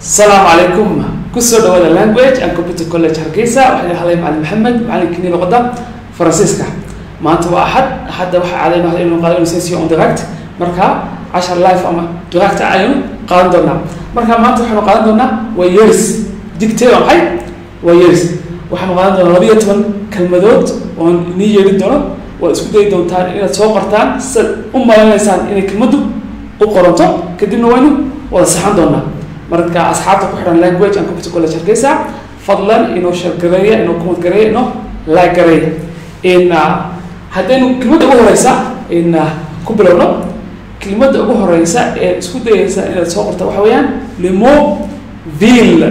asalaamu calaykum kusoo dhawaada language and computer college hargeysa waxaan hadlay macalin maxamed macalinkini luqada faransiiska maanta waa axad axadda waxaa caadayno hada inuu qaadano session on direct marka cashar life ama direct aynu qaadan doonaa marka maanta waxaanu qaadan doonaa waa years digtee waa maxay waa years waxaanu qaadan doonaa laba iyo toban kelmadood oon inii yeedhin doono waad isku dayi doontaan inaad soo qortaan sidaad u malanaysaan inay kelmaddu u qoranto kadibna waynu wada saxan doonaa marka asxaabta ku xidhan language and computer college hargeysa fadlan inoo sheergareeya inoo kumad gareeya inoo laag gareeya in haddaynu kelmadda ugu horeysa in ku bilowno kelmadda ugu horeysa ee isku dayeysa inaad soo qorta waxa weeyaan lemo ville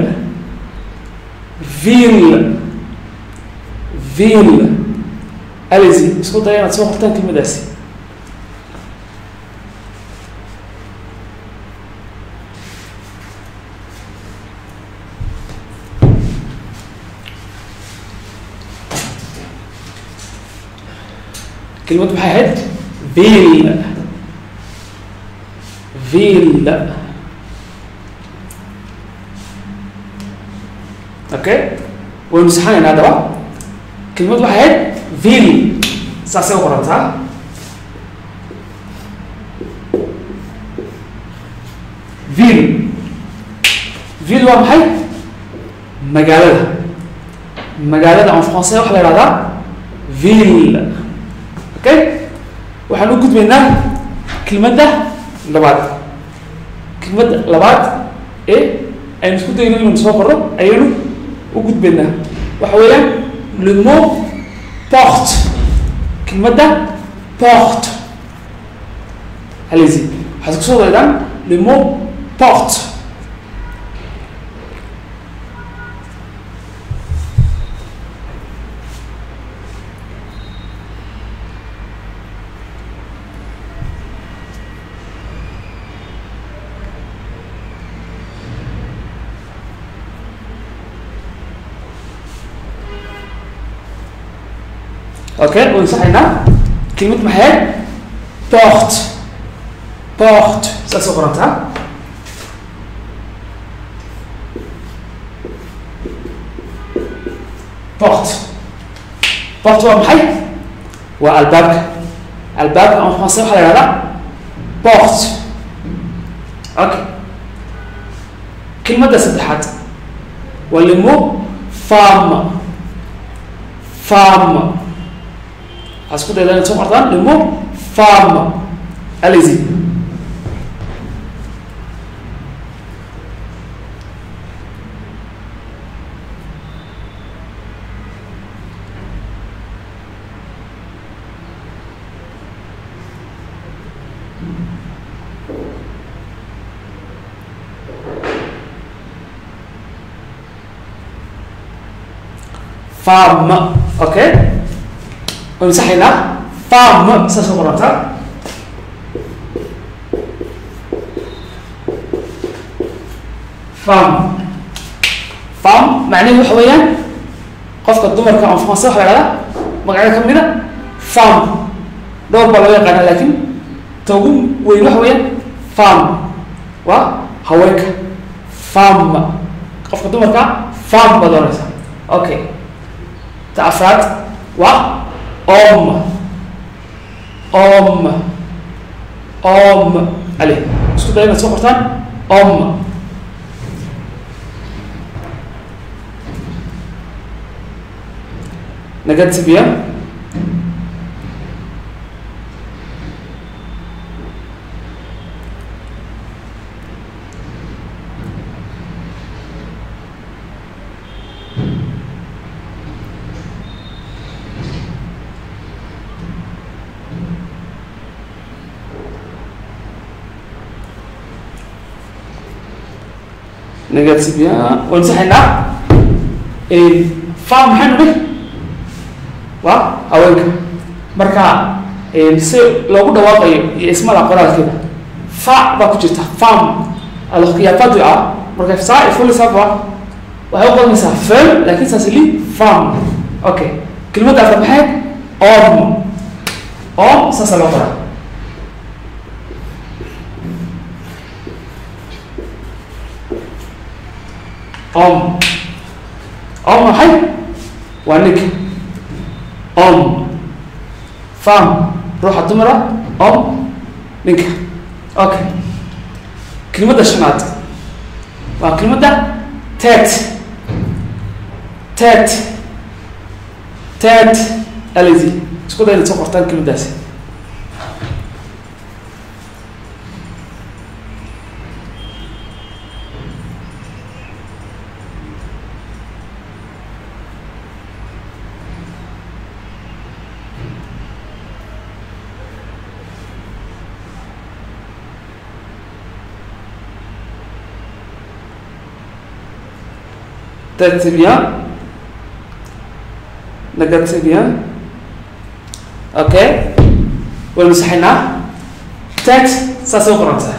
ville ville alizi isku daya inaad soo qortaan kelmaddaasi كلمة maxay ahayd ville ville okay waynu saxanaynaa haddaba kelimad waxay ahayd ville saasay u qorantaa ville ville waa maxay magaalada magaalada en français waxaa la ihahdaa ville okay waxaan u gudbaynaa kelmadda labaad kelmadda labaad ee aynu isku dayno inaynu soo qorno ayaynu u gudbaynaa waxa weeyaan le mot porte kelmadda porte halezi waxaad kusoo daydaan le mot porte okay waynu saxaynaa kelmad maxay port port saas oo qorantaa port port waa maxay waa albaabka albaabka en français waxaa la ihahdaa port okay kelmadda saddexaad waa lemo femme femme waxaa isku daydaa inaad soo qortaan lemo femme alizi femme okay waynu saxaynaa femme saas oo qorantaa femme femme macnaheedu waxa weeyaan qofka dumarka en français waxa la ihahdaa magacyada ka mida femme dhowr baa loo yaqaana laakiin ta ugu weyn waxa weeyaan femme waa haweenka femme qofka dumarka femme baad oranaysaa okay ta afraad waa homme homme homme ale isku daya inaad soo qortaan homme nagatibia nagatibia waynu saxaynaa fam maxaynu dhi waa haweenka marka si loogu dhawaaqayo iyo ismada qoraalkeeda fa baa ku jirta fam alors qu'il y a pas de a marka ça il faut le savoir waxay u qodanaysaa fem lakin saas li fam okay kelmadda afar maxay om om saasa loo qoraa om om maxay waa ninka om fam ruuxa dumara om ninka okay kelimadda shanaad waa kelimadda tet tet tet alizy isku day inaad soo qortaan kelimaddaasi Tête, c'est bien. Nagad, c'est bien. Ok. والمسحنا تات ساسو فرنسا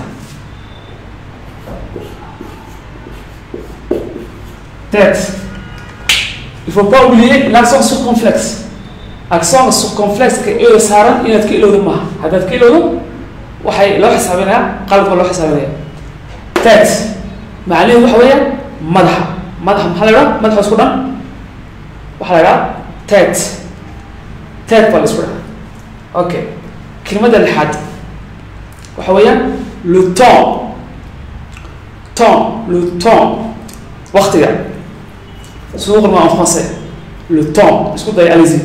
tête il faut pas oublier l'accent circonflexe accent circonflexe ka ilo saaran inaad ka ilowdo maaha haddaad ka ilowdo waxay loo xisaabinayaa qalabka loo xisaabinaya tête macnaheedu waxa weeya madaxa madaxa maxaa la idhaha madaxa isku dhan waxaa la idhaha tête tête baa la isku dhaha okay كلمة الحد وحويا لو تون تون لو تون وقت يعني سوق ما en français le temps est-ce que vous allez-y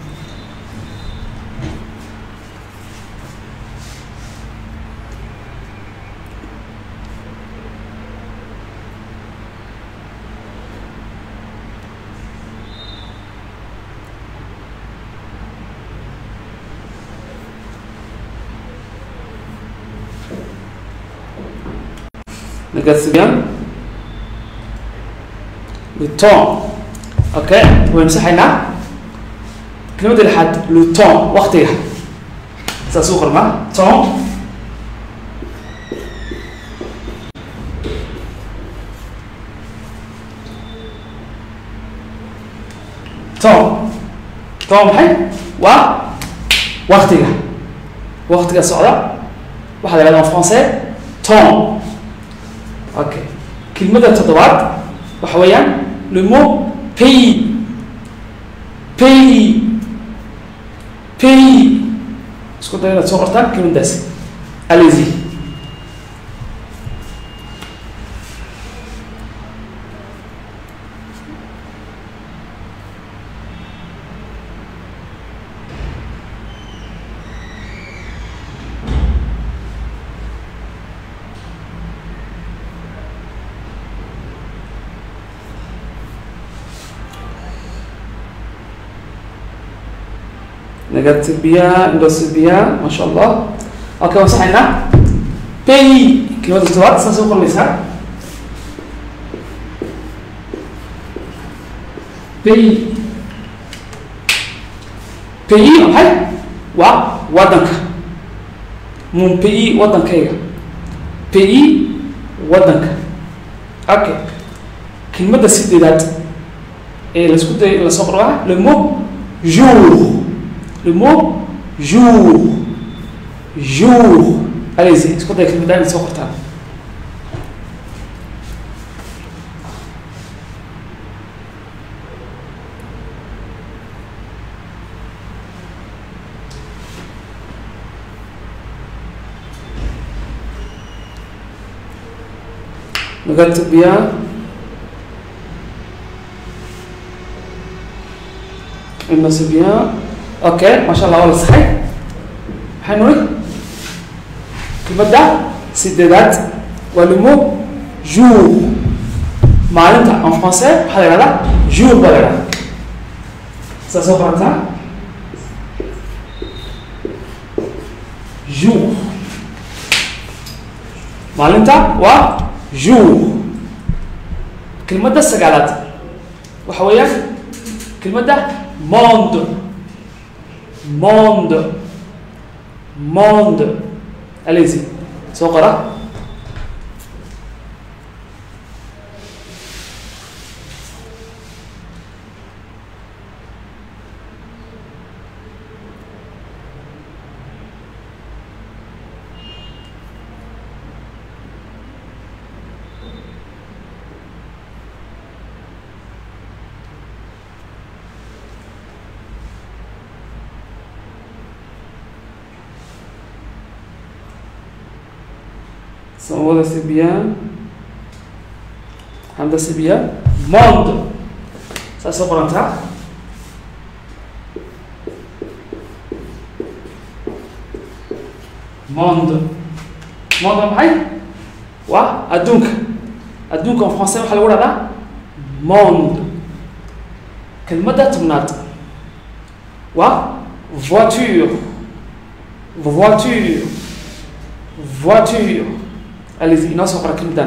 Regarde bien. Le temps. Ok ويمسحنا كلمة الحد لو temps وقتها سأسوق الماء temps temps temps maxay waa waqtiga waqtiga socda waxaa la yidhahdaa en français temps ok kelmadda toddobaad waxa weeyaan le mot pays pays pays isku day inaad soo qortaan kelmaddaasi allez-y نكتب بيها ندوس بيها ما شاء الله اوكي وصحنا بي كلمة التوات سنسوق المسح بي بي maxay waa wadanka mon pays wadankayga pays wadanka okay kelmadda sideedaad ee laisku dayo in lasoo qoro waa le mot jour le mot jour jour allez-y isku day kelmadda inaad soo qortaan نكتب بيها النصب بيها اوكي ما شاء الله والله صحيح حنوري كلمة سيدات ولمو جور معلومة en français waxaa la yidhahdaa jour baa la yidhahdaa saa soo qorantaa jour maalinta waa jour kelmadda sagaalaad waxa weeyaan kelmadda monde monde monde allez-y soo qora Samawada c'est bien. Hamza c'est bien. Monde. Ça c'est pour entrer. Monde. Monde waa maxay? waa adduunka adduunka en français waxaa lagu dhahdaa monde kelmadda tobnaad waa voiture voiture voiture alizi inoo soo qora kelmaddana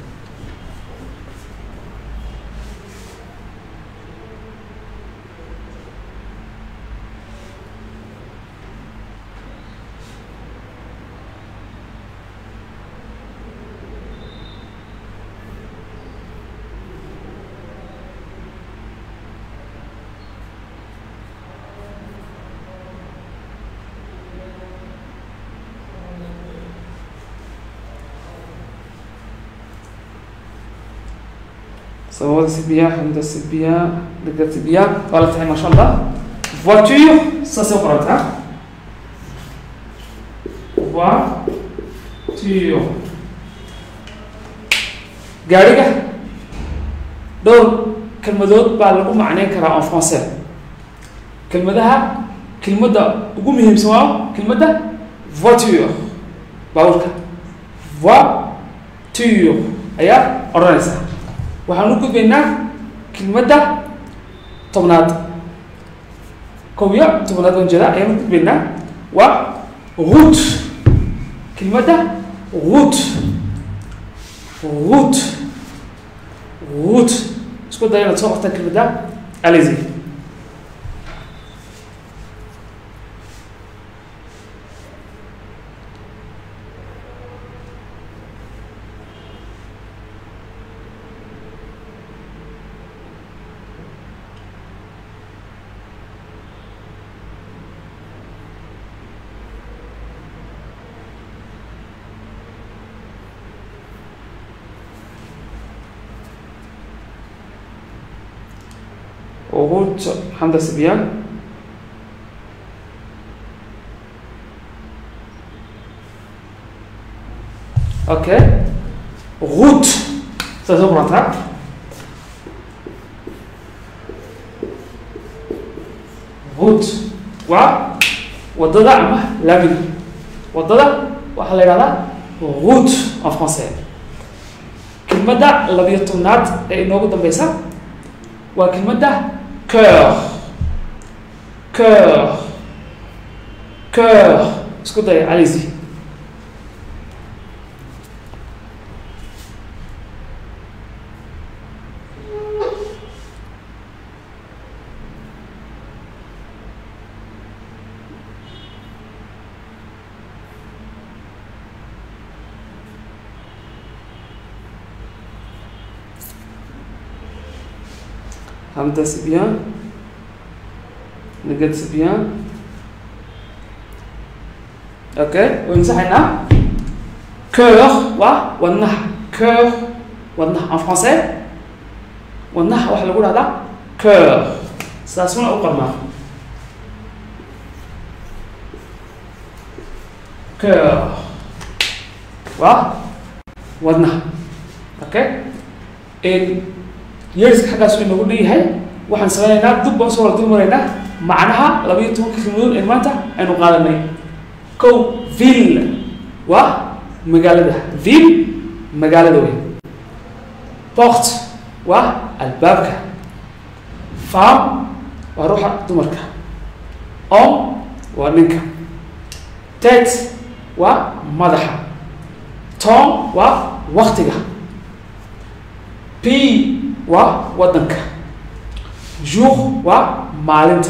Samawada c'est bien, Hamza c'est bien, Degdeg c'est bien, waa la tahay masha Allah. Voiture, ça c'est pour entrer. Voiture. gaariga dhowr kelmadood baa lagu macneyn karaa en français kelmadaha kelmadda ugu muhiimsan waa kelmadda voiture baabuurka voiture ayaa odhanaysa waxaan u gudbaynaa kelmadda tobnaad kow iyo tobnaad baan jeeda ayaan u gudbaynaa waa route kelmadda route route route isku daya inaad soo qortaan kelmadda alizi route Hamza c'est bien ok route ça c'est pour entrer route waa wadada ama laamiga wadada waxaa la yidhahdaa route en français kelmadda labiyo tobnaad ee inoogu dambeysa waa kelmadda cœur cœur cœur isku daya alizi Hamza c'est bien. Nagad c'est bien. Ok, ويمسحنا cœur waa wadnaha cœur wadnaha en français wadnaha waxaa lagu dhahdaa cœur sidaasuna u qormaa cœur waa wadnaha okay yeeriska xaggaas u inagu dhanyahay waxaan sameynaynaa dub baan usoo wala dul maraynaa macnaha laba iyo tobanka kelmadood ee maanta aynu qaadanay kow ville waa magaalada ville magaalada wey port waa albaabka farm waa ruuxa dumarka om waa ninka tet waa madaxa tom waa waktiga p waa waddanka jour waa maalinta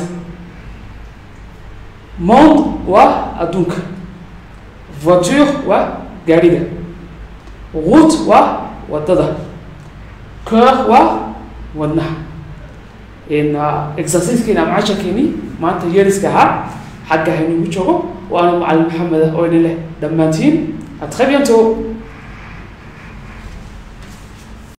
monde waa adduunka voiture waa gaadhiga route waa waddada cœur waa wadnaha exercisekeena ama casharkeeni maanta yeeriska ahaa xagga haynugu joogo waana macalin maxamed ah oo idin leh dhammaantiin a très bientôt